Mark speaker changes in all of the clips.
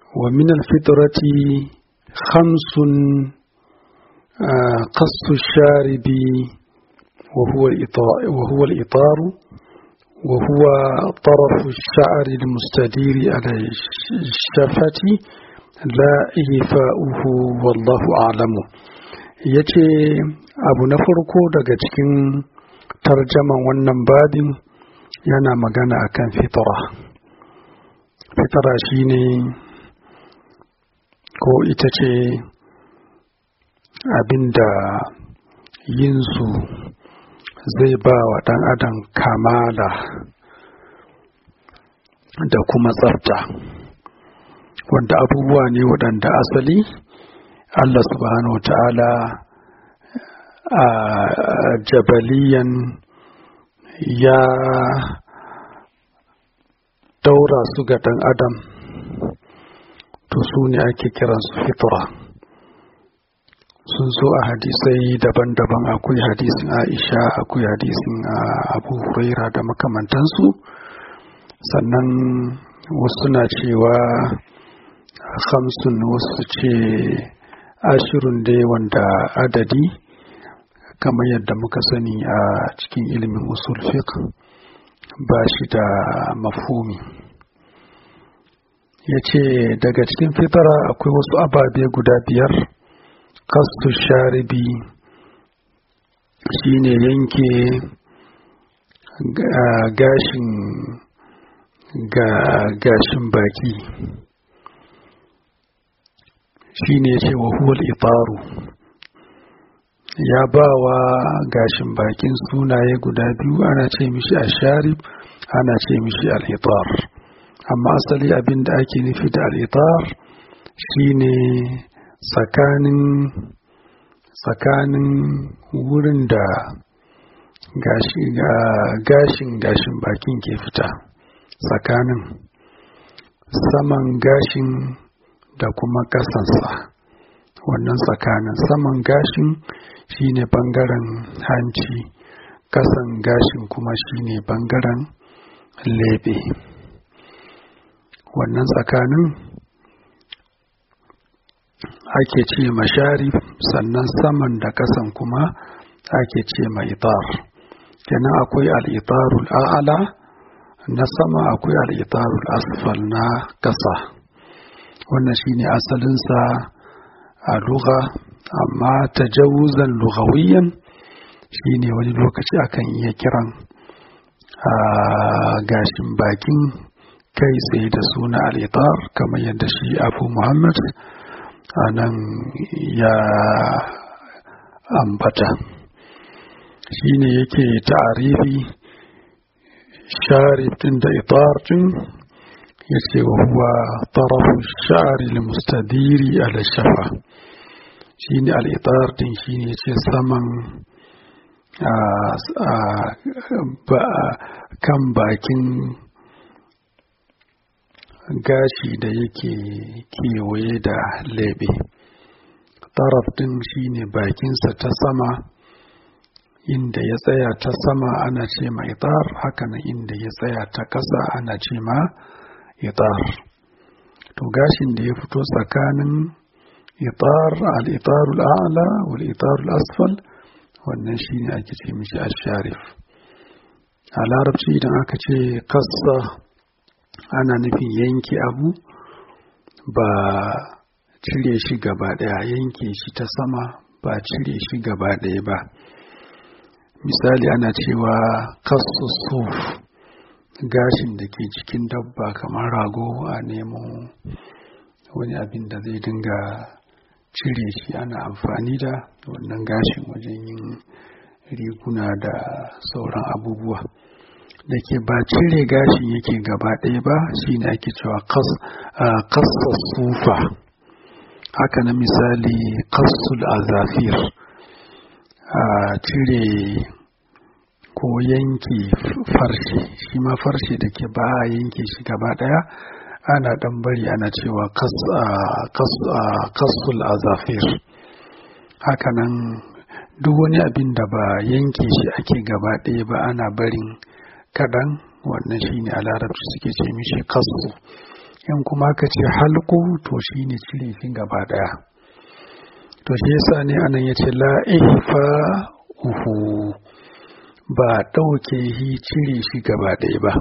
Speaker 1: wa min alfitrati khamsun qassu sharibi wa huwa al-itaru wa huwa طرف الشعر المستدير على الشفة لا إيفاؤه والله أعلم yace abu na farko daga cikin tarjaman wannan babin yana magana akan fitara fitara shine ko ita ce abinda yinsu zai ba wa ɗan adam kamala da kuma tsafta wanda abubuwa ne waɗanda asali Allah subhanahu wa ta'ala a jabaliyan ya daura su ga ɗan adam to su ne ake kiransu fitra sun zo a hadisai daban-daban akwai hadisin aisha akwai hadisin abu huraira da makamantansu sannan wasu na cewa hamsin wasu ce ashirin dai wanda adadi kamar yadda muka sani a cikin ilimin usul fiqh ba shi da mafumi ya ce daga cikin fitara akwai wasu ababe guda biyar kastu sharibi shine yanke gashin ga gashin baki shine ce wa huwal itaru ya ba wa gashin bakin sunaye guda biyu ana ce mishi a sharib ana ce mishi al'itar amma asali abin da ake nufi da al'itar shine tsakanin tsakanin wurin da gashin gashin bakin ke fita tsakanin saman gashin da kuma ƙasansa wannan tsakanin saman gashin shine bangaren hanci ƙasan gashin kuma shine bangaren lebe wannan tsakanin ake ce mashari sannan saman da ƙasan kuma ake ce ma itar kenan akwai al'itarul a'ala na sama akwai al'itarul asfal na ƙasa wannan shine asalinsa a lugha amma tajawuzan lughawiyan shine wani lokaci akan iya kiran a gashin bakin kai tsaye da suna al'itar kamar yadda shi abu muhammad a nan ya ambata shine yake ta'arifi sharif din da itar din yace wa huwa tarafu sha'ri al-mustadiri ala shafa shine al-itar din shine yace saman kan bakin gashi da yake kewaye da lebe taraf din shine bakinsa ta sama inda ya tsaya ta sama ana ce ma itar hakanan inda ya tsaya ta ƙasa ana ce ma itar to gashin da ya fito tsakanin itar al-itarul a'la wal itarul asfal wannan shine ake ce mishi asharif a larabci idan aka ce kassa ana nufin yanke abu ba cire shi gaba daya yanke shi ta sama ba cire shi gaba daya ba misali ana cewa kasu suf gashin da ke jikin dabba kamar rago a nemo wani abin da zai dinga cire shi ana amfani da wannan gashin wajen yin riguna da sauran abubuwa da ke ba cire gashin yake gaba ɗaya ba shine ake cewa kasa sufa haka na misali kasul azafir a cire ko yanke farshe shi ma farshe da ke ba a yanke shi gaba ɗaya ana ɗan bari ana cewa kasul azafir hakanan duk wani abin da ba yanke shi ake gaba ɗaya ba ana barin kaɗan wannan shi ne a larabci suke ce mishi kasu in kuma ka ce halku to shi ne cire shi gaba daya to shi yasa ne anan ya ce la'ifa uhu ba ɗauke shi cire shi gaba ɗaya ba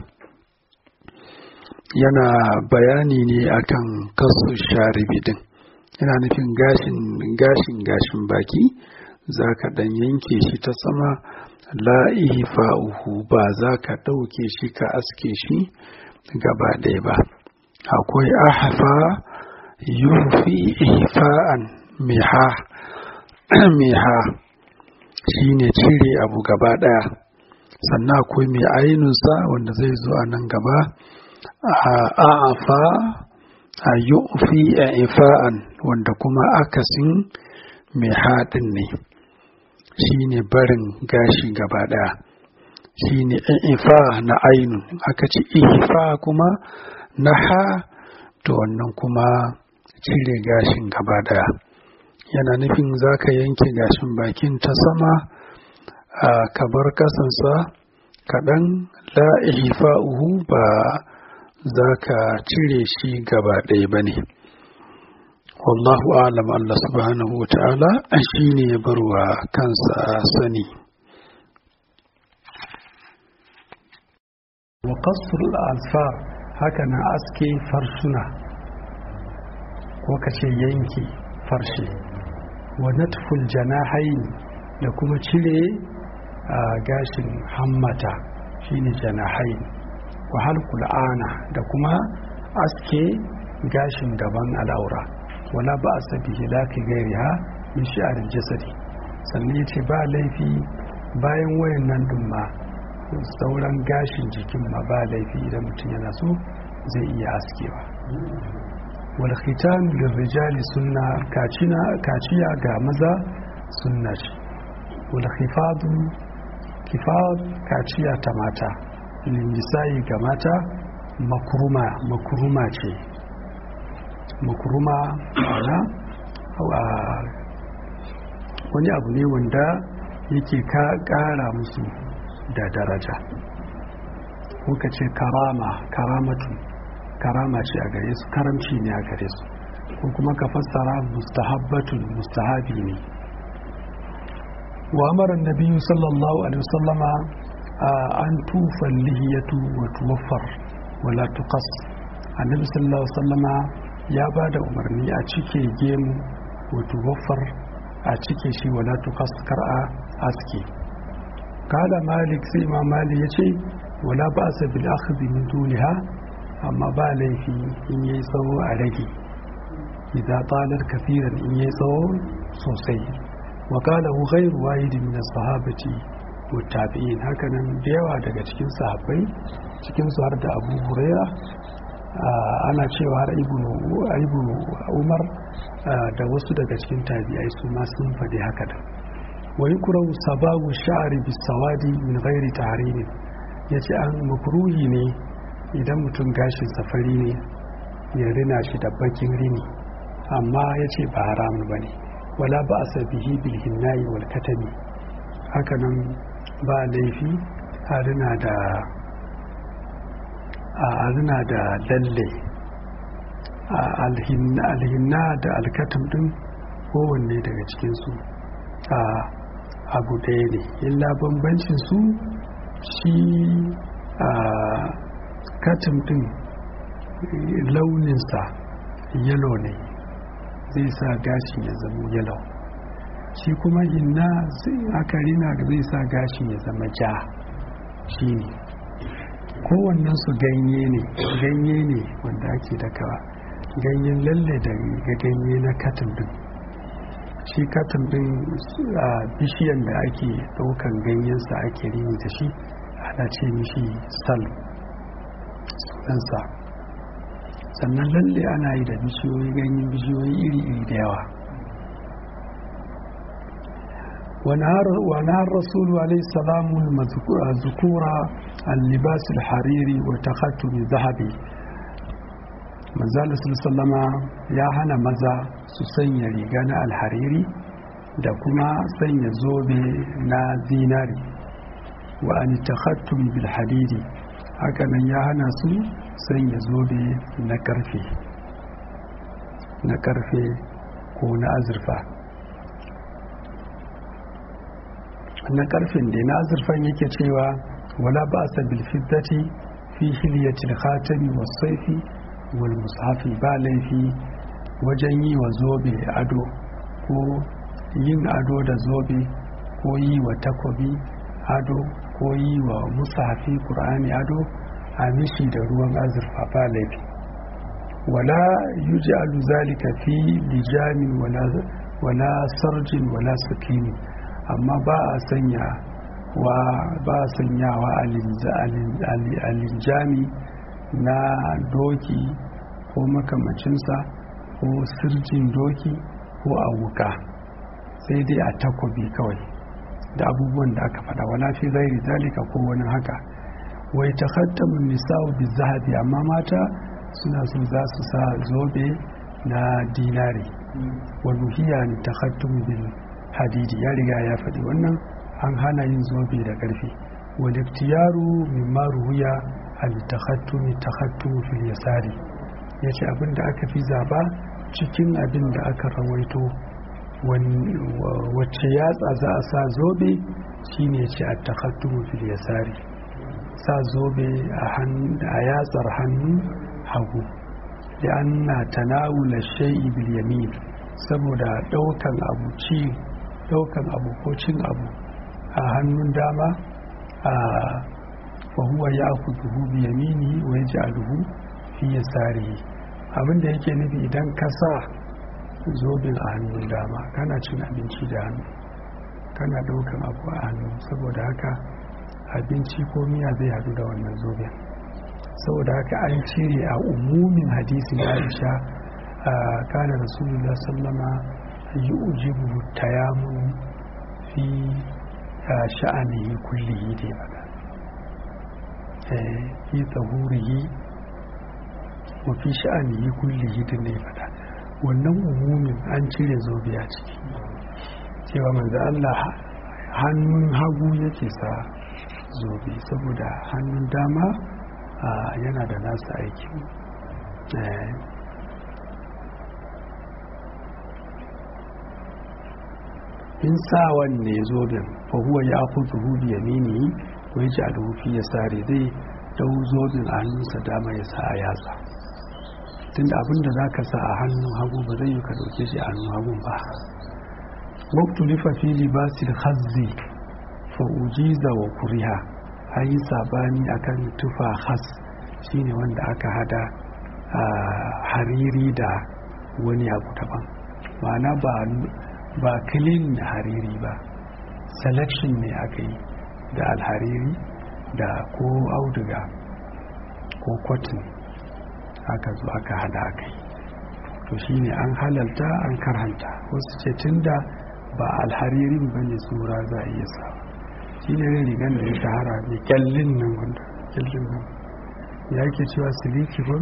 Speaker 1: yana bayani ne akan kasu sharibi din yana nufin gashin gashin gashin baki za ka ɗan yanke shi ta sama la'ifa uhu ba za ka ɗauke shi ka aske shi gaba ɗaya ba akwai ahafa yufi ihfa'an miha miha shine cire abu gaba ɗaya sannan akwai mai ainunsa wanda zai zo a nan gaba a'afa a yufi ihfa'an wanda kuma akasin mai haɗin ne shine barin gashi gaba ɗaya shine ifa na ainun aka ci ifa kuma na ha to wannan kuma cire gashin gaba ɗaya yana nufin za ka yanke gashin bakin ta sama a kabar kasansa kaɗan la uhu ba za ka cire shi gaba ɗaya ba ne wallahu alam Allah subhanahu wa ta'ala shi ne ya barwa kansa sani wa qasr al-alfar haka na aske farsuna ko kace yanki farshe wa natful janahain da kuma cire gashin hammata shine janahain wa halqul ana da kuma aske gashin gaban al'aura wala ba a sabi hilaki gairiha min shi'arin jasadi sannan ya ce ba laifi bayan wayan nan dumma sauran gashin jikin ma ba laifi idan mutum yana so zai iya askewa wal khitan lirrijali sunna kacina kaciya ga maza sunna ce wal khifadu kifad kaciya ta mata lingisayi ga mata makuruma makuruma ce makuruma ana wani abu ne wanda yake ka kara musu da daraja kuka ce karama karamatu karama ce a gare su karamci ne a gare su ko kuma ka fassara mustahabbatun mustahabi ne wa amara nabiyyu sallallahu alaihi wasallama an tufa lihiyatu wa tuwaffar wala tuqas annabi sallallahu alaihi wasallama ya ba da umarni a cike gemu wa tuwaffar a cike shi wala tuqas kar a aski kala malik sai imam malik yace wala ba'sa bil akhdhi min duniha amma ba laifi in yi tsawo a rage idza talar kafiran in yi tsawo sosai wa qala hu ghayru wahid min as-sahabati wa tabi'in hakanan da yawa daga cikin sahabbai cikin su har da Abu Huraira ana cewa har ibnu Umar da wasu daga cikin tabi'ai su ma sun faɗi haka da wa yukrahu sabagu sha'ri bis-sawadi min ghairi tahrim yace an makruhi ne idan mutum gashin safari ne ya rina shi da bakin rini amma ya ce ba haramun ba ne wala ba a sabihi bilhinnayi wal katami hakanan ba laifi a rina da a rina da lalle alhinna da alkatam din kowanne daga cikinsu a abu ɗaya ne illa bambancin su shi a katin din launinsa yalo ne zai sa gashin ya zama yalo shi kuma hinna aka rina zai sa gashin ya zama ja shi ne kowannen su ganye ne ganye ne wanda ake dakawa ganyen lalle da ganye na katin din shi katin din a bishiyan da ake daukan ganyensa ake rini da shi ana ce mishi salm sunansa sannan lalle ana yi da bishiyoyi ganyen bishiyoyi iri-iri da yawa ونهار الرسول عليه السلام الذكورة اللباس الحريري وتختم ذهبي manzala sallama ya hana maza su sanya riga na alhariri da kuma sanya zobe na zinari wa an takhattum bil hadidi hakanan ya hana su sanya zobe na karfe na karfe ko na azurfa na karfin da na azurfan yake cewa wala ba sa bilfiddati fi hilyatil khatami was saifi wal mushafi ba laifi wajen yi wa zobe ado ko yin ado da zobe ko yi wa takobi ado ko yi wa mushafi qur'ani ado a mishi da ruwan azurfa ba laifi wala yuj'alu zalika fi lijamin wala wala sarjin wala sakini amma ba a sanya wa ba a sanyawa a linjami na doki ko makamacinsa ko sirjin doki ko a wuka sai dai a takobi kawai da abubuwan da aka faɗa wala fi zairi zalika ko wani haka wai ta khattamun nisa'u bi zahabi amma mata suna so za su sa zobe na dinari wa nuhiya ni takhattum bil hadidi ya riga ya faɗi wannan an hana yin zobe da ƙarfi wal iktiyaru mimma ruwiya al takhattum takhattum fil yasari yace abin da aka fi zaba cikin abin da aka rawaito wacce yatsa za a sa zobe shine ce a takhattum fil yasari sa zobe a yatsar hannu hagu da an na tanawula shai'i bil yamin saboda daukan abu ci daukan abu ko cin abu a hannun dama a fahuwa ya kuduhu bi yamini wa ya ja'aluhu fi yasarihi abinda yake nufi idan ka sa zobin a hannun dama kana cin abinci da hannu kana daukan abu a hannu saboda haka abinci ko miya zai hadu da wannan zobin saboda haka an cire a umumin hadisin aisha a kana rasulullah sallama yi ujibu tayamun fi sha'anihi kullihi da ya fi tsahurihi wa fi sha'anihi kullihi da ne fada wannan umumin an cire zobe a ciki cewa manzo Allah hannun hagu yake sa zobe saboda hannun dama yana da nasa aiki in sawan ne zoben fahuwa ya ku zuhu biya mini ko ya ji alhufi ya sare zai dau zoben a hannunsa dama ya sa a yatsa tunda abinda za ka sa a hannun hagu ba zai yi ka dauke shi a hannun hagun ba waktu lifa fi libasil hazzi fa ujiza wa kuriha an yi sabani akan tufa has shine wanda aka hada hariri da wani abu daban ma'ana ba ba clean hariri ba selection ne aka yi da alhariri da ko auduga ko cotton aka zo aka hada aka yi to shine an halalta an karhanta wasu ce tunda ba alharirin bane tsura za a iya sa shi ne rigan da ya shahara mai kyallin nan wanda kyallin nan ya ke cewa siliki ba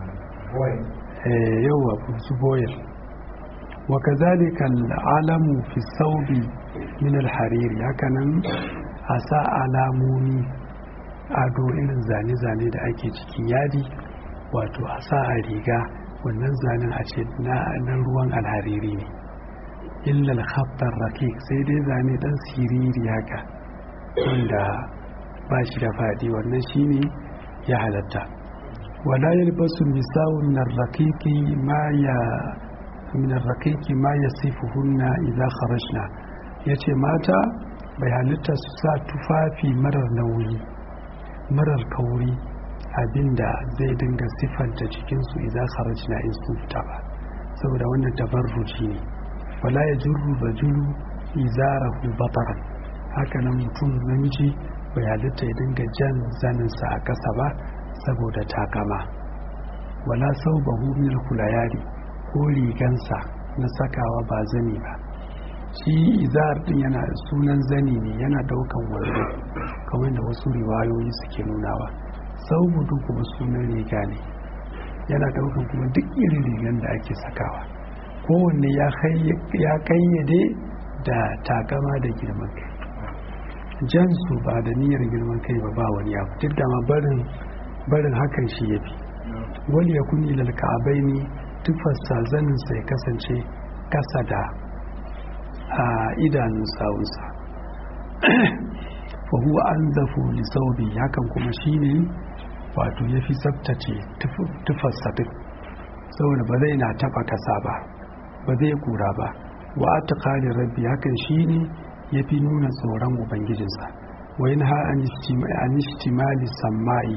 Speaker 1: yawa su boyar wa kazalika alamu fi saubi min alhariri hakanan a sa alamomi ado irin zane-zane da ake cikin yadi wato a sa a riga wannan zanen a ce na ruwan alhariri ne illal khattar rakik sai dai zane dan siriri haka wanda ba shi da faɗi wannan shine ya halatta wala yalbasu nisa'un min ar-raqiqi ma ya min ar-raqiqi ma yasifuhunna idza kharajna yace mata bai halitta su sa tufafi marar nauyi marar kauri abinda zai dinga sifanta cikinsu idan kharajna in sun fita ba saboda wannan tabarruci ne wala ya jurru rajulu izarahu bataran haka nan mutum namiji bai halitta ya dinga jan zaninsa a ƙasa ba saboda takama wala sau bahu min kulayari ko rigansa na sakawa ba zani ba shi izar din yana sunan zani ne yana daukan wando kamar da wasu riwayoyi suke nunawa sau budu kuma sunan riga ne yana daukan kuma duk irin rigan da ake sakawa kowanne ya kayyade da takama da girman kai jansu ba da niyyar girman kai ba ba wani abu duk da ma barin barin hakan shi ya fi wani ya kuni lalka'abai ne tufarsa zaninsa ya kasance kasa da a idanun sawunsa fahuwa an zafu lisaubi hakan kuma shi ne wato ya fi tsabtace tufarsa duk saboda ba zai na taba kasa ba ba zai kura ba wa ta kare rabbi hakan shi ne ya fi nuna tsoron ubangijinsa wa yin ha an ishtimali samma'i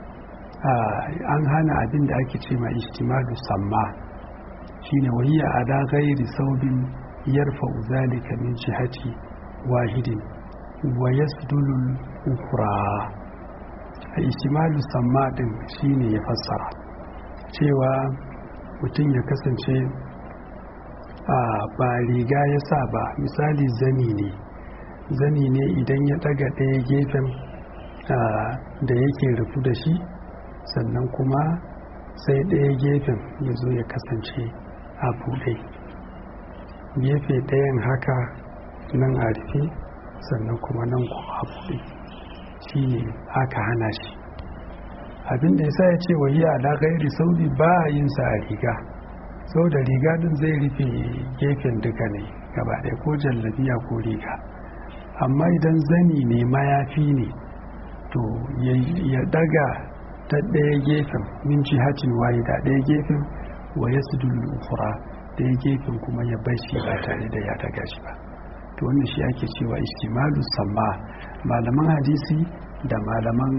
Speaker 1: an hana abin da ake ce ma ishtimalu samma shine wahiya ala ghairi saubin yarfa zalika min jihati wahidin wa yasdulu ukhra ishtimalu samma din shine ya fassara cewa mutum ya kasance a ba riga ya sa ba misali zani ne zani ne idan ya daga ɗaya gefen da yake rufu da shi sannan kuma sai ɗaya gefen ya zo ya kasance a buɗe gefe ɗayan haka nan a rufe sannan kuma nan kuma a buɗe shi ne aka hana shi abinda ya sa ya ce wayi ala gairi sauri ba yin sa a riga sau da riga din zai rufe gefen duka ne gaba ɗaya ko jallabiya ko riga amma idan zani ne mayafi ne to ya daga ta ɗaya gefen min jihatin waye da ɗaya gefen wa ya su ukura ɗaya gefen kuma ya bai shi ba tare da ya daga shi ba to wannan shi ake cewa istimalu samma malaman hadisi da malaman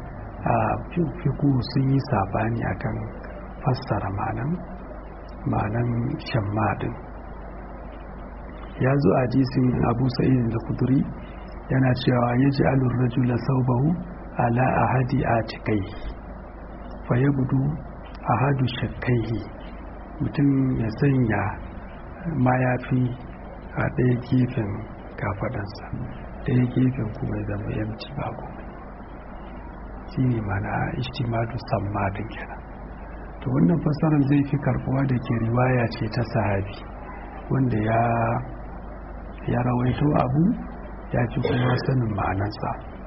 Speaker 1: fiku sun yi sabani akan fassara ma'anan ma'anan shammadin ya zo a hadisin abu sa'id da kuduri yana cewa ya ji alur rajula saubahu ala ahadi a cikai fa ya gudu ahadu shakkaihi mutum ya sanya mayafi a ɗaya gefen kafadansa ɗaya gefen kuma ya zama yamci ba komai shi ne mana ishtimadu sammadin kenan to wannan fassarar zai fi karbuwa da ke riwaya ce ta sahabi wanda ya ya rawaito abu ya fi kuma sanin ma'anarsa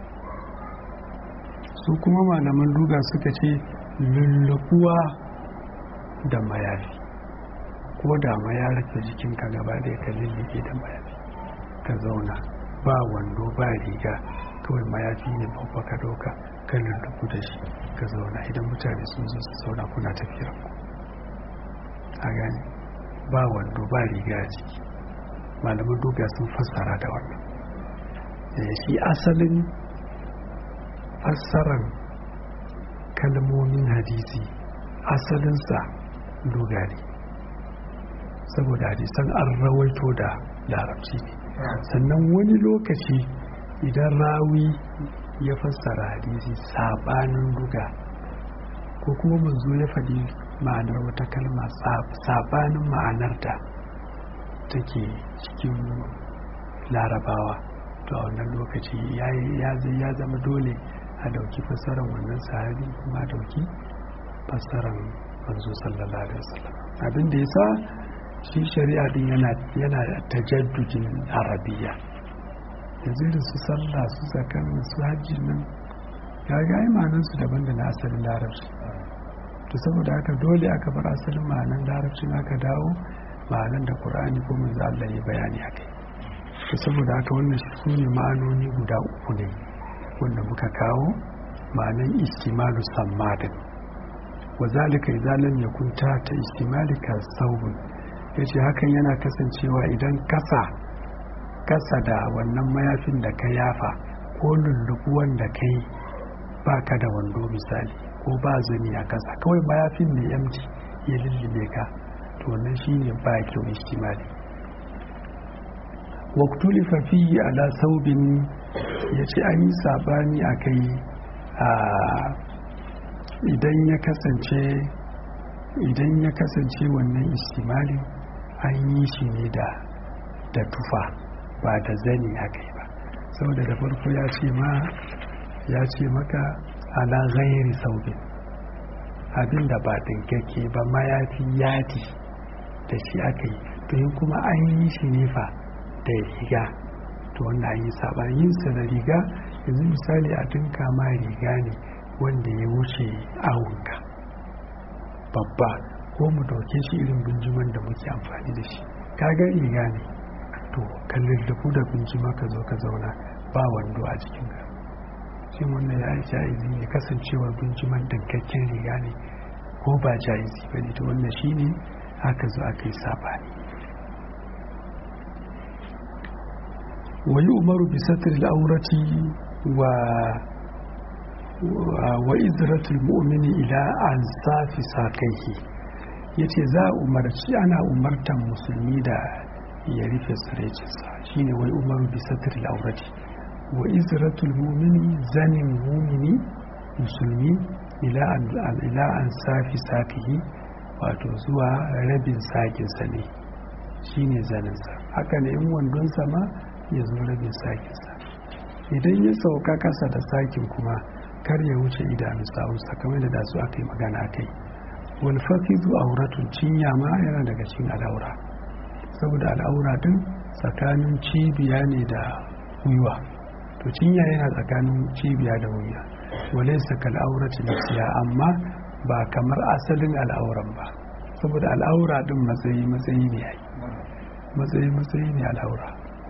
Speaker 1: su kuma malaman duga suka ce lullubuwa da mayafi ko da ya rufe jikinka gaba ɗaya ka lullube da mayafi ka zauna ba wando ba riga kawai mayafi ne babba ka ɗauka ka lullubu da shi ka zauna idan mutane sun zo su zauna kuna tafiyar ku a gani ba wando ba riga a jiki malaman duga sun fassara da wannan shi asalin fassarar kalmomin hadisi asalinsa duga ne saboda hadisan an rawaito da larabci ne sannan wani lokaci idan rawi ya fassara hadisi sabanin duga ko kuma manzo ya faɗi ma'anar wata kalma sabanin ma'anar da take cikin larabawa to a wannan lokaci ya zama dole a dauki fassarar wannan sahabi kuma a dauki fassarar manzo sallallahu alaihi wasallam abin da yasa shi shari'a din yana yana tajaddudin arabiya yanzu da su sallah su zakan su hajji nan ya ga imanin su daban da na asalin larabci to saboda haka dole aka bar asalin ma'anan larabcin aka dawo ma'anan da qur'ani ko manzo Allah ya bayani akai to saboda haka wannan su ne ma'anoni guda uku ne wanda muka kawo ma'anan istimalu sammadin wa zalika idza lam yakun ta ta istimalika saubun yace hakan yana kasancewa idan kasa kasa da wannan mayafin da ka yafa ko lullubuwan da kai baka da wando misali ko ba zani a kasa kawai mayafin ne yamci ya lullube ka to wannan shine ba kyau istimali waktulifa fiye ala saubin ya ce an yi sabani a kai idan ya kasance idan ya kasance wannan istimalin an yi shi ne da da tufa ba da zani a kai ba saboda da farko ya ce ma ya ce maka ala ghairi saubin abinda ba dinkake ba mayafi yadi da shi aka yi to kuma an yi shi ne fa da riga to wanda an yi saɓani yin sa da riga yanzu misali a dinka ma riga ne wanda ya wuce awunka babba ko mu dauke shi irin binjiman da muke amfani da shi kaga riga ne to ka lullufu da binjima ka zo ka zauna ba wando a cikin ka shin wannan ya jaizi ne kasancewar binjiman dankakken riga ne ko ba jaizi ba ne to wannan shi ne aka zo aka yi sabani wa yi umaru bisatir al'aurati wa wa izratul mu'mini ila an safi sakaihi yace za a umarci ana umartan musulmi da ya rufe tsiraicinsa shine wai umaru bi satril aurati wa izratul mu'mini zanin mu'mini musulmi ila an ila an safi sakihi wato zuwa rabin sakinsa ne shine zaninsa haka ne in wandonsa ma ya zo rabin sakinsa idan ya sauka kasa da sakin kuma kar ya wuce idanu sa'unsa kamar da su aka yi magana kai wal fakidu auratun cinya ma yana daga cikin al'aura saboda al'aura din tsakanin cibiya ne da gwiwa to cinya yana tsakanin cibiya da gwiwa walaysa kal aurati nafsiya amma ba kamar asalin al'auran ba saboda al'aura din matsayi matsayi ne yayi matsayi matsayi ne al'aura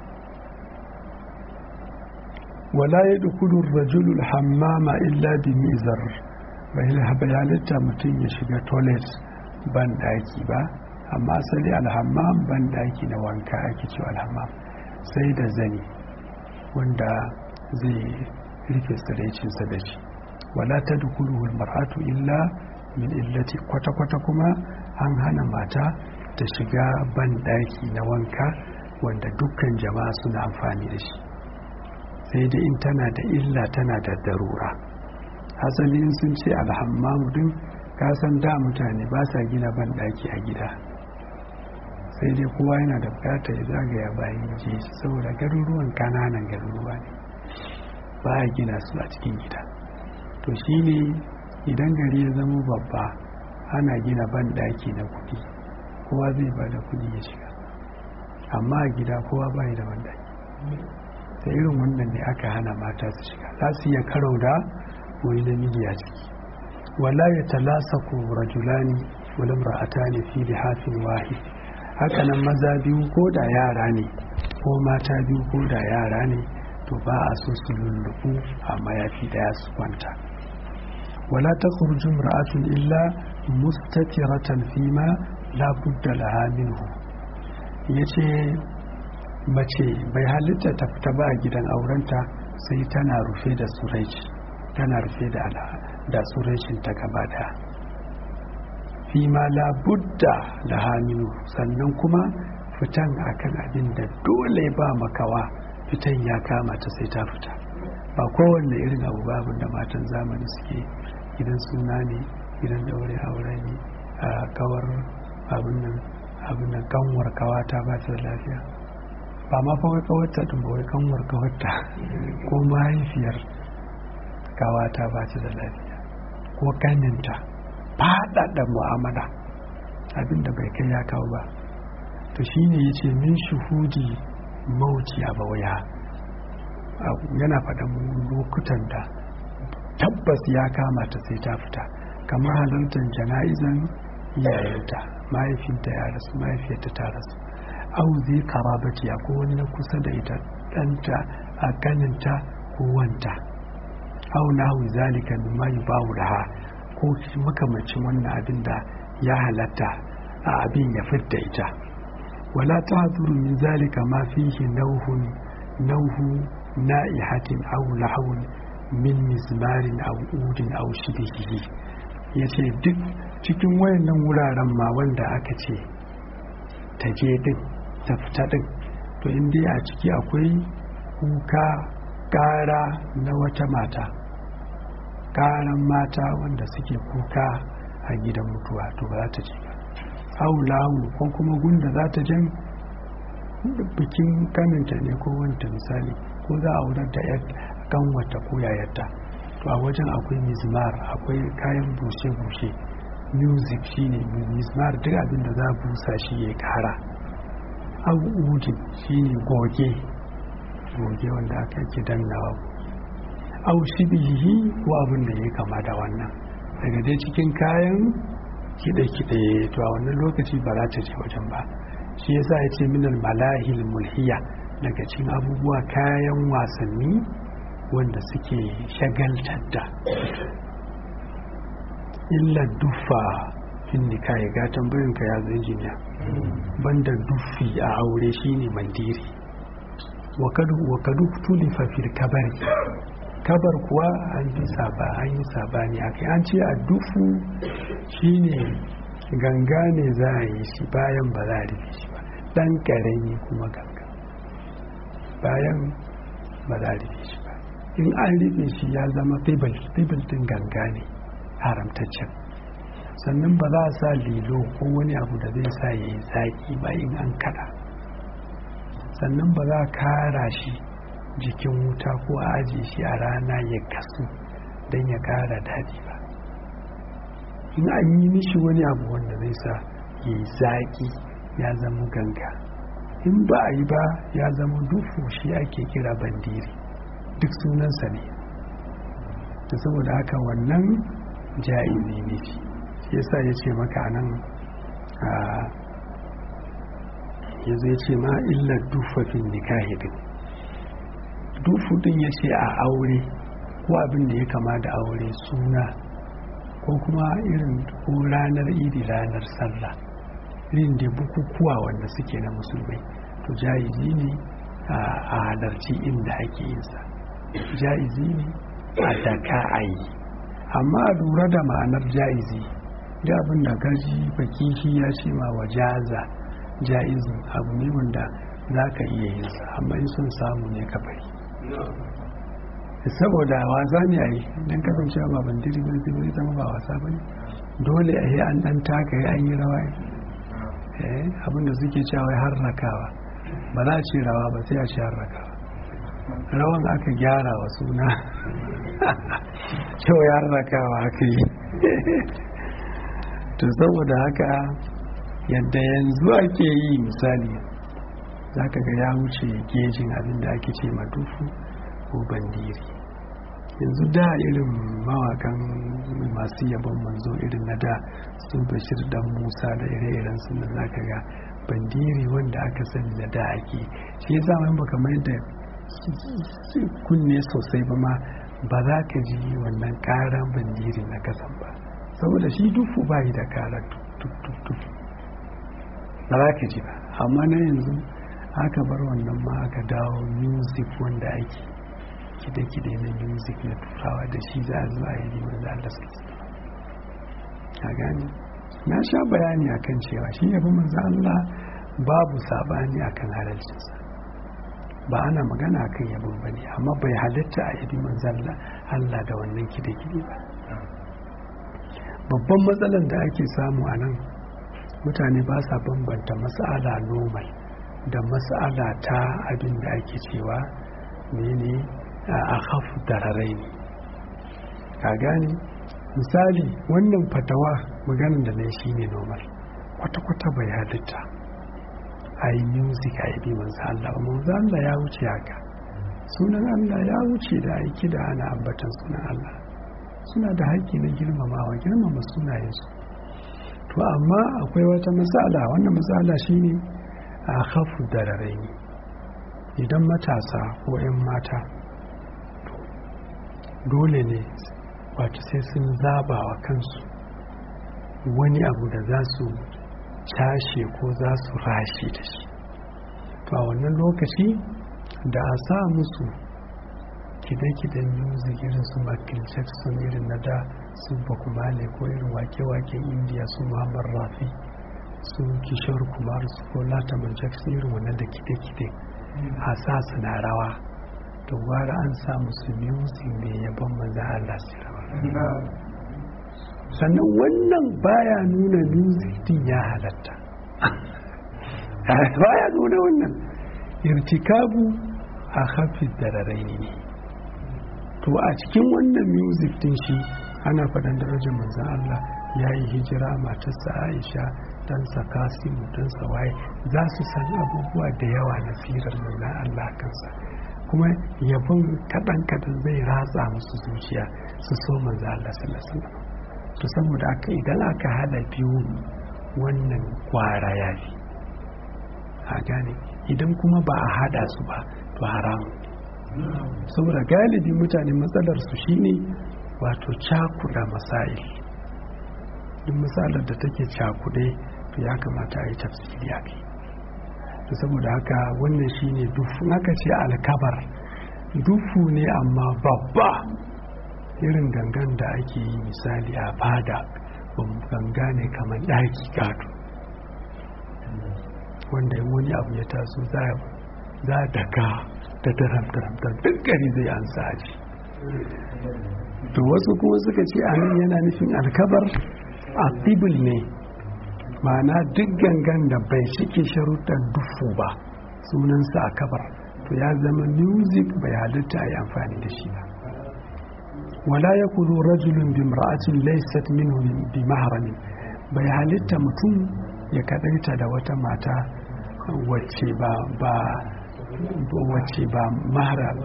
Speaker 1: wala yadkhulu ar-rajulu al-hammama illa bi mizar bai halitta mutum ya shiga toilet ban daki ba amma asali alhammam ban daki na wanka ake cewa alhammam sai da zani wanda zai rufe tsiraicinsa da shi wala ta dukuluhul mar'atu illa min illati kwata-kwata kuma an hana mata ta shiga ban daki na wanka wanda dukkan jama'a suna amfani da shi sai dai in tana da illa tana da darura asalin sun ce alhammamu din kasan da mutane ba sa gina ban daki a gida sai dai kowa yana da bukata ya zagaya bayan jeji saboda garuruwan kananan garuruwa ne ba a gina su a cikin gida to shine idan gari ya zama babba ana gina ban daki na kudi kowa zai ba da kudi ya shiga amma a gida kowa bai da ban daki da irin wannan ne aka hana mata su shiga za su iya karo da wani namiji a ciki wala ya talasa ku rajulani wala ra'atani fi lihafin wahid hakanan maza biyu ko da yara ne ko mata biyu ko da yara ne to ba a so su lullubu a mayafi daya su kwanta wala ta kurju ra'atun illa mustatiratan fima la budda laha minhu yace mace bai halitta ta fita ba a gidan aurenta sai tana rufe da suraici tana rufe da da suraicin ta gaba daya fi ma labudda da haminu sannan kuma fitan akan abin da dole ba makawa fitan ya kama ta sai ta fita ba kowanne irin abu babu da matan zamani suke gidan suna ne gidan daure aure ne a kawar abin nan abin nan kanwar kawata ba ta da lafiya ba ma fa kawarta din ba wai kanwar kawarta ko mahaifiyar kawata ba ta da lafiya ko kaninta faɗaɗa mu'amala abinda bai kai ya kawo ba to shine ya ce min shuhudi mauti a bawaya yana faɗan lokutan da tabbas ya kama ta sai ta fita kamar halartar jana'izan yayanta mahaifinta ya rasu mahaifiyarta ta rasu au zai karabati ko wani na kusa da ita ɗanta a ganinta ko wanta au nahu zalika mimma yubahu laha ko makamacin wannan abin da ya halatta a abin ya fidda ita wala ta haduru min zalika ma fihi nauhun nauhu na'ihatin aw lahawun min mizmarin aw udin aw shibihi yace duk cikin wayannan wuraren ma wanda aka ce ta je din ta fita din to in dai a ciki akwai kuka kara na wata mata karan mata wanda suke kuka a gidan mutuwa to ba za ta ci ba aulahu ko kuma gunda za ta jan bikin kaninta ne ko wanta misali ko za a wurar da yar kanwata ko yayarta to a wajen akwai mizmar akwai kayan bushe-bushe music shine mizmar duk abin da za a busa shi ya kara abu udin shine goge goge wanda aka ke dannawa au shibihi ko abin da ya kama da wannan daga dai cikin kayan kiɗe-kiɗe to a wannan lokaci ba za ta je wajen ba shi yasa ya ce minal malahil mulhiya daga cikin abubuwa kayan wasanni wanda suke shagaltar da illa duffa fin nikahi ga tambayin ka ya zai injiniya banda duffi a aure shine mandiri wa kadu tulifa fil kabari kabar kuwa an yi saba an yi sabani akai an ce a dufu shine ganga ne za a yi shi bayan ba za a rufe shi ba dan karami kuma ganga bayan ba za a rufe shi ba in an rufe shi ya zama fibil din ganga ne haramtaccen sannan ba za a sa lilo ko wani abu da zai sa ya yi zaki ba in an kada sannan ba za a kara shi jikin wuta ko a ajiye shi a rana ya kasu don ya kara daɗi ba in an yi mishi wani abu wanda zai sa ya yi zaki ya zama ganga in ba a yi ba ya zama dufu shi ake kira bandiri duk sunansa ne da saboda haka wannan ja'izi ne shi yasa ya ce maka nan a ya zai ce ma illar dufafin nikahi din dufu din ya ce a aure ko abin da ya kama da aure suna ko kuma irin ko ranar idi ranar sallah irin da bukukuwa wanda suke na musulmai to ja'izi ne a halarci inda ake yinsa ja'izi ne a daka a yi amma a lura da ma'anar ja'izi da abin da gaji bakishi ya ce ma wa jaza ja'izin abu ne wanda za ka iya yin sa amma in sun samu ne ka bari saboda wasa ne a yi don kasance ba bandiri ba zai zama ba wasa ba ne dole a yi an dan taka an yi rawa abinda suke cewa har rakawa ba za a ce rawa ba sai a ce har rakawa rawan aka gyara wa suna cewa ya rakawa aka yi to saboda haka yadda yanzu ake yi misali za ka ga ya wuce gejin abin da ake ce madufu ko bandiri yanzu da irin mawakan masu yabon manzo irin na da su bashir dan musa da ire-iren su da za ka ga bandiri wanda aka sani na da ake shi ya zama ba kamar da kunne sosai ba ma ba za ka ji wannan karan bandiri na kasan ba saboda shi dufu ba yi da kara tuk ba za ka ji ba amma na yanzu aka bar wannan ma aka dawo music wanda ake kide-kide na music na turawa da shi za a zuwa yi wanda Allah suke a gani na sha bayani akan cewa shi yabi manzo Allah babu sabani akan halalcinsa ba ana magana akan yabon bane amma bai halitta a yabi manzo Allah da wannan kide-kide ba babban matsalar da ake samu a nan mutane ba sa bambanta mas'ala normal da mas'ala ta abin da ake cewa mene a hafu dararai ne ka gane misali wannan fatawa maganin da na shi ne normal kwata-kwata bai halitta a yi music a yi bi manzo Allah ba manzo Allah ya wuce haka sunan Allah ya wuce da aiki da ana ambatan sunan Allah suna da haƙƙi na girmamawa girmama sunayensu to amma akwai wata matsala wannan matsala shine a hafu dararai ne idan matasa ko 'yan mata dole ne wato sai sun zaba wa kansu wani abu da za su cashe ko za su rashe da shi to a wannan lokaci da a sa musu kide-kiden music irin su Michael Jackson irin na da su Bakumale ko irin wake-waken India su Muhammad Rafi su Kishore Kumar su ko Lataman Jackson irin wannan da kide-kide a sa su na rawa to gwara an sa musu music mai yabon maza Allah su rawa sannan wannan baya nuna music din ya halatta baya nuna wannan irtikabu a hafi dararai ne to a cikin wannan music din shi ana faɗan darajar manzan Allah ya yi hijira matarsa Aisha ɗansa Kasimu ɗansa waye za su san abubuwa da yawa na firar manzan Allah kansa kuma yabon kaɗan kaɗan zai ratsa musu zuciya su so manzo Allah sallallahu alaihi wasallam to saboda aka idan aka hada biyu wannan kwara ya fi a gane idan kuma ba a hada su ba to haramun saboda galibi mutane matsalar su shine wato cakuda masail duk matsalar da take cakude to ya kamata a yi tafsiri a kai to saboda haka wannan shine dufu haka ce alkabar dufu ne amma babba irin gangan da ake yi misali a fada ganga ne kamar ɗaki gado wanda wani abu ya taso za a daga da daram-daram duk gari zai an saji to wasu kuma suka ce a nan yana nufin alkabar a ne ma'ana duk gangan da bai cike sharuɗan dufu ba sunansa a kabar to ya zama music bai halitta a yi amfani da shi ba wala ya kudu rajulun bi mar'atin laysat minhu bi mahramin bai halitta mutum ya kadaita da wata mata wacce ba ba wacce ba mahram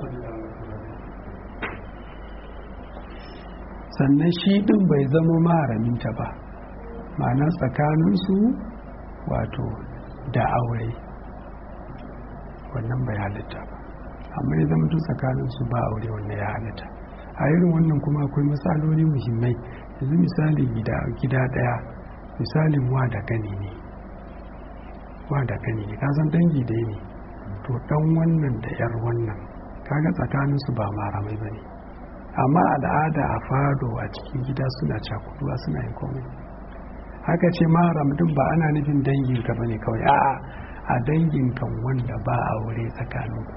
Speaker 1: sannan shi din bai zama maharaminta ba ma'ana tsakaninsu wato da aure wannan bai halitta ba amma ya zama tsakaninsu ba aure wannan ya halitta a irin wannan kuma akwai matsaloli muhimmai yanzu misali gida daya misalin wa da gani ne wa da gani ne kasan dangi dai ne to dan wannan da yar wannan kaga tsakaninsu ba maramai ba ne amma al'ada a fado a cikin gida suna cakuduwa suna yin komai haka ce maharam din ba ana nufin danginka ba ne kawai a'a a danginkan wanda ba aure tsakaninku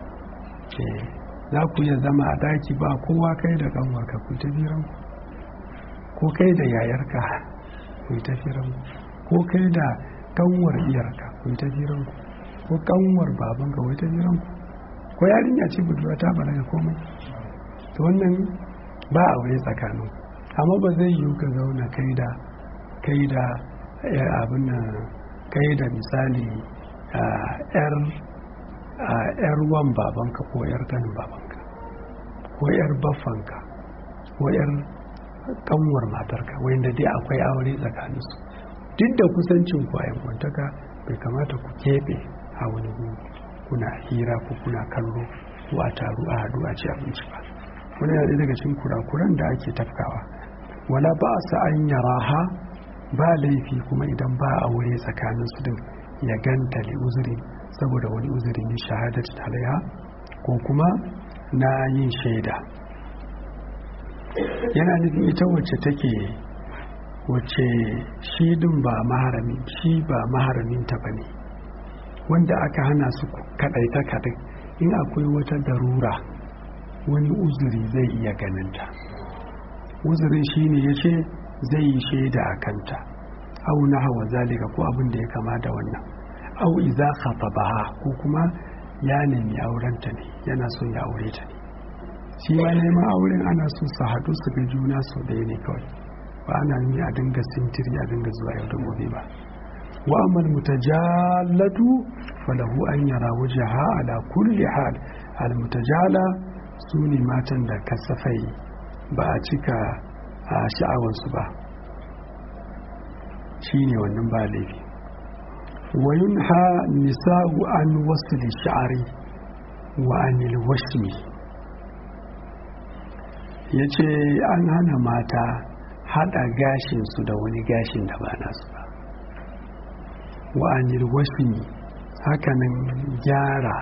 Speaker 1: za ku iya zama a daki ba kowa kai da kanwarka ku ta firan ko kai da yayarka ku ta firan ko kai da kanwar iyarka ku ta firan ko kanwar babanka ku ta firan ko yarinya ce budurwa ta balaga komai to wannan ba aure tsakanin amma ba zai yiwu ka zauna kai da kai da abin kai da misali yar yar wan babanka ko yar ganin babanka ko yar baffanka ko yar kanwar matarka wanda dai akwai aure tsakaninsu duk da kusancin ku a yankwantaka bai kamata ku keɓe a wani kuna hira ko kuna kallo ko a taru a haɗu a ci abinci ba wani yana daga cikin kurakuran da ake tafkawa wala ba sa an yaraha ba laifi kuma idan ba aure tsakanin su din ya ganta li uzuri saboda wani uzuri ne shahadat alaiha ko kuma na yin shaida yana nufin ita wacce take wacce shi din ba maharami shi ba maharamin ta bane wanda aka hana su kadaita kadai in akwai wata darura wani uzuri zai iya ganinta uzurin shine ya ce zai yi shaida a kanta au na hawa zalika ko abin da ya kama da wannan au iza baha ko kuma ya nemi aurenta ne yana so ya aure ta ne shi ma neman auren ana so su haɗu su ga juna sau ɗaya ne kawai ba ana nuni a dinga sintiri a dinga zuwa yau da gobe ba wa amal mutajallatu falahu an yara wajaha ala kulli hal al mutajala su ne matan da kasafai ba a cika a sha'awarsu ba shi ne wannan ba laifi wayun ha nisa'u an wasu da sha'ari wa anil washmi ya ce an hana mata haɗa gashinsu da wani gashin da ba nasu ba wa anil washmi hakanan gyara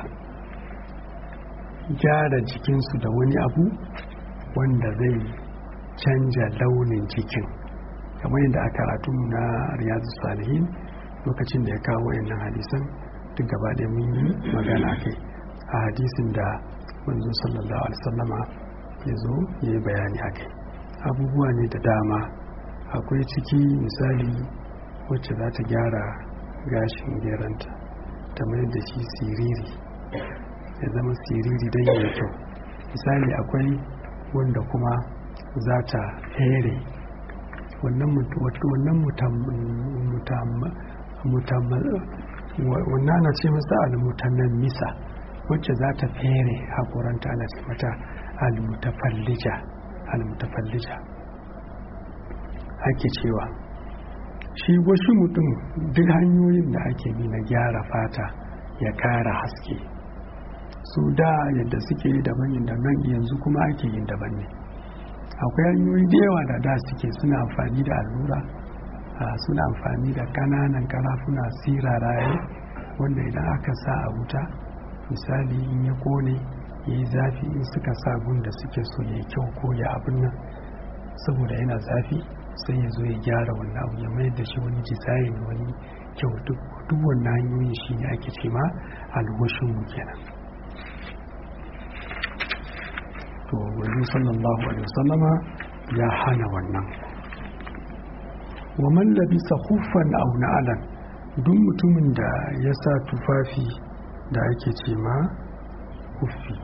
Speaker 1: gyara jikinsu da wani abu wanda zai canja launin jikin kamar yadda a karatu na riyadu salihin lokacin da ya kawo wayannan hadisan duk gaba da mun yi magana kai a hadisin da manzo sallallahu alaihi wasallama ya zo ya yi bayani a kai abubuwa ne da dama akwai ciki misali wacce za ta gyara gashin geranta ta mayar da shi siriri ya zama siriri don yi kyau misali akwai wanda kuma za ta here wannan na ce masa almutanen misa wacce za ta fere haƙoranta ana ce mata almutafallija almutafallija ake cewa shi wasu mutum duk hanyoyin da ake bi na gyara fata ya kara haske su da yadda suke yi daban yadda nan yanzu kuma ake yin daban ne akwai hanyoyi da yawa da da suke suna amfani da allura suna amfani da kananan karafuna siraraye wanda idan aka sa a wuta misali in ya kone ya yi zafi in suka sa gun da suke so ya yi kyau ko ya abin nan saboda yana zafi sai ya zo ya gyara wannan abu ya mayar da shi wani dizayin wani kyau duk wannan hanyoyin shi ne ake ce ma alwashin mu kenan to wani sallallahu alaihi wasallama ya hana wannan wa man labisa khuffan aw na'alan duk mutumin da ya sa tufafi da ake ce ma kuffi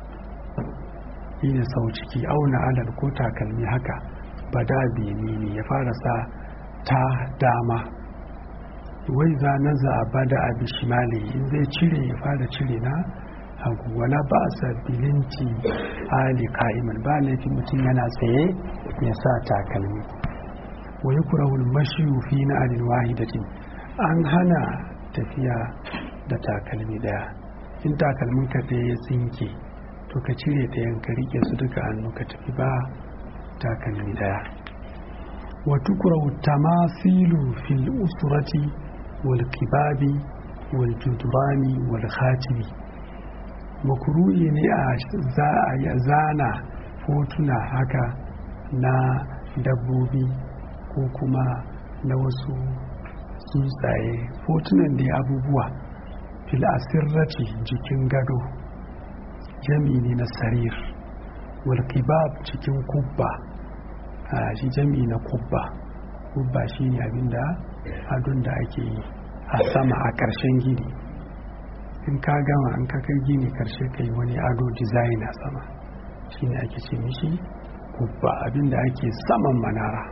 Speaker 1: shine sau ciki auna alal ko takalmi haka bada bene ne ya fara sa ta dama wai za na za a bada abi shimali in zai cire ya fara cire na hagu wala ba a sabilinci hali ka'iman ba laifi mutum yana tsaye ya sa takalmi wai kurawul mashiyu fi na alil wahidatin an hana tafiya da takalmi daya in takalmin ka ɗaya ya tsinke to ka cire ta yanka rike su duka hannu ka tafi ba takalmi daya wa tukrahu tamasilu fil usrati wal kibabi wal judurani wal khatimi makruhi ne a zana fotuna haka na dabbobi ko kuma na wasu tsuntsaye fotunan da abubuwa fil asirrati jikin gado jami ne na sarir wal kibab cikin kubba a shi jami na kubba kubba shi ne abinda adon da ake yi a sama a ƙarshen gini in ka gama an ka kai gini ƙarshe ka yi wani ado design a sama shi ne ake ce mishi kubba abinda ake saman manara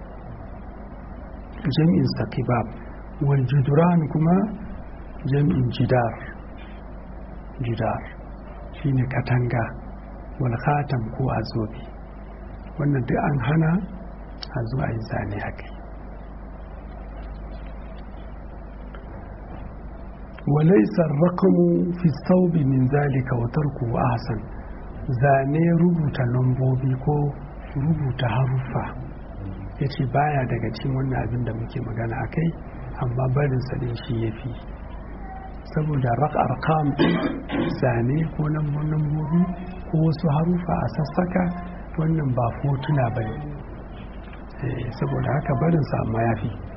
Speaker 1: jami'in sa kibab wal juduran kuma jami'in jidar jidar shine katanga wal khatam ko azobi wannan duk an hana a zuwa yi zane a kai walaisa rakamu fi saubi min zalika wa tarku ahsan zane rubuta lambobi ko rubuta haruffa yace baya daga cikin wannan abin da muke magana akai amma barin sa din shi yafi saboda arkam zane ko lambobi ko wasu harufa a sassaka wannan ba fotuna ba ne saboda haka barinsa amma ya fi